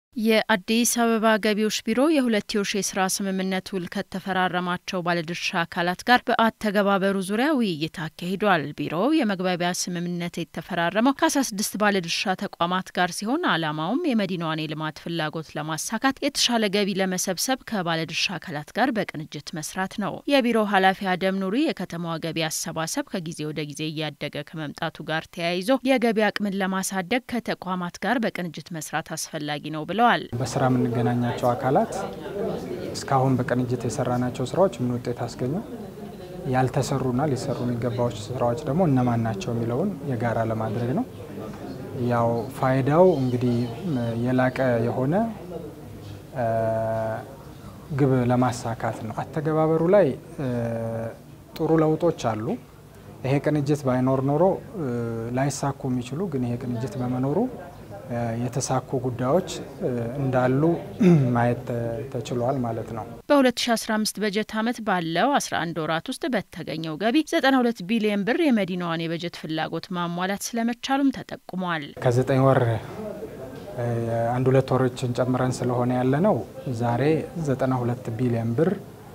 የአዲስ አበባ ገቢዎች ቢሮ የሁለትዮሽ የስራ ስምምነት ውል ከተፈራረማቸው ባለድርሻ አካላት ጋር በአተገባበሩ ዙሪያ ውይይት አካሂዷል። ቢሮው የመግባቢያ ስምምነት የተፈራረመው ከ16 ባለድርሻ ተቋማት ጋር ሲሆን ዓላማውም የመዲናዋን የልማት ፍላጎት ለማሳካት የተሻለ ገቢ ለመሰብሰብ ከባለድርሻ አካላት ጋር በቅንጅት መስራት ነው። የቢሮው ኃላፊ አደም ኑሪ የከተማዋ ገቢ አሰባሰብ ከጊዜ ወደ ጊዜ እያደገ ከመምጣቱ ጋር ተያይዞ የገቢ አቅምን ለማሳደግ ከተቋማት ጋር በቅንጅት መስራት አስፈላጊ ነው ብለዋል። በስራ የምንገናኛቸው አካላት እስካሁን በቅንጅት የሰራናቸው ስራዎች ምን ውጤት አስገኙ፣ ያልተሰሩና ሊሰሩ የሚገባዎች ስራዎች ደግሞ እነማን ናቸው የሚለውን የጋራ ለማድረግ ነው። ያው ፋይዳው እንግዲህ የላቀ የሆነ ግብ ለማሳካት ነው። አተገባበሩ ላይ ጥሩ ለውጦች አሉ። ይሄ ቅንጅት ባይኖር ኖሮ ላይሳኩ የሚችሉ ግን ይሄ ቅንጅት በመኖሩ የተሳኩ ጉዳዮች እንዳሉ ማየት ተችሏል ማለት ነው። በ2015 በጀት ዓመት ባለው 11 ወራት ውስጥ በተገኘው ገቢ 92 ቢሊዮን ብር የመዲናዋን የበጀት ፍላጎት ማሟላት ስለመቻሉም ተጠቁሟል። ከዘጠኝ ወር አንድ ሁለት ወሮችን ጨምረን ስለሆነ ያለ ነው ዛሬ 92 ቢሊዮን ብር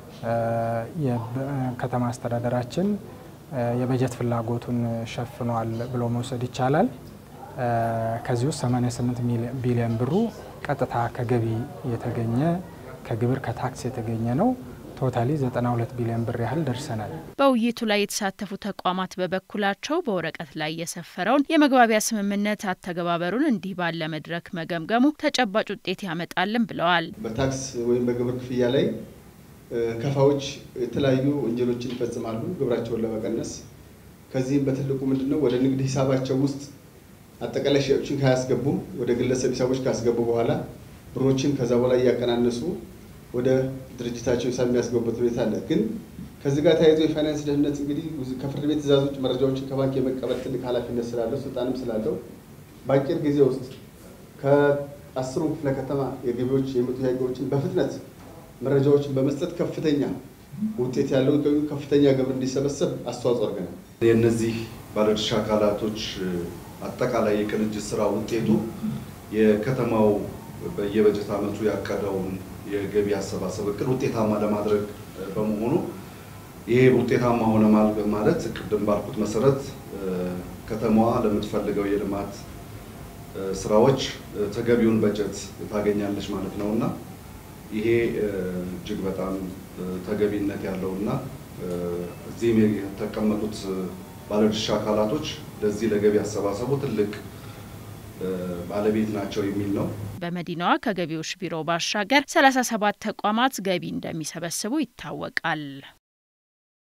የከተማ አስተዳደራችን የበጀት ፍላጎቱን ሸፍኗል ብሎ መውሰድ ይቻላል። ከዚህ ውስጥ 88 ቢሊዮን ብሩ ቀጥታ ከገቢ የተገኘ ከግብር ከታክስ የተገኘ ነው። ቶታሊ 92 ቢሊዮን ብር ያህል ደርሰናል። በውይይቱ ላይ የተሳተፉ ተቋማት በበኩላቸው በወረቀት ላይ የሰፈረውን የመግባቢያ ስምምነት አተገባበሩን እንዲህ ባለ መድረክ መገምገሙ ተጨባጭ ውጤት ያመጣልን ብለዋል። በታክስ ወይም በግብር ክፍያ ላይ ከፋዎች የተለያዩ ወንጀሎችን ይፈጽማሉ ግብራቸውን ለመቀነስ። ከዚህም በትልቁ ምንድነው ወደ ንግድ ሂሳባቸው ውስጥ አጠቃላይ ሸጦችን ካያስገቡም ወደ ግለሰብ ሂሳቦች ካስገቡ በኋላ ብሮችን ከዛ በኋላ እያቀናነሱ ወደ ድርጅታቸው ሂሳብ የሚያስገቡበት ሁኔታ አለ። ግን ከዚህ ጋር ተያይዞ የፋይናንስ ደህንነት እንግዲህ ከፍርድ ቤት ትዕዛዞች መረጃዎችን ከባንክ የመቀበል ትልቅ ኃላፊነት ስላለው ስልጣንም ስላለው በአጭር ጊዜ ውስጥ ከአስሩ ክፍለ ከተማ የገቢዎች የመጡ ጥያቄዎችን በፍጥነት መረጃዎችን በመስጠት ከፍተኛ ውጤት ያለው ከፍተኛ ግብር እንዲሰበሰብ አስተዋጽኦ አድርገናል። የእነዚህ ባለድርሻ አካላቶች አጠቃላይ የቅንጅት ስራ ውጤቱ የከተማው በየበጀት ዓመቱ ያቀደውን የገቢ አሰባሰብ እቅድ ውጤታማ ለማድረግ በመሆኑ ይሄ ውጤታማ ሆነ ማለት ቅድም ባልኩት መሰረት ከተማዋ ለምትፈልገው የልማት ስራዎች ተገቢውን በጀት ታገኛለች ማለት ነው እና ይሄ እጅግ በጣም ተገቢነት ያለውና እዚህም የተቀመጡት ባለድርሻ አካላቶች ለዚህ ለገቢ አሰባሰቡ ትልቅ ባለቤት ናቸው የሚል ነው። በመዲናዋ ከገቢዎች ቢሮ ባሻገር 37 ተቋማት ገቢ እንደሚሰበስቡ ይታወቃል።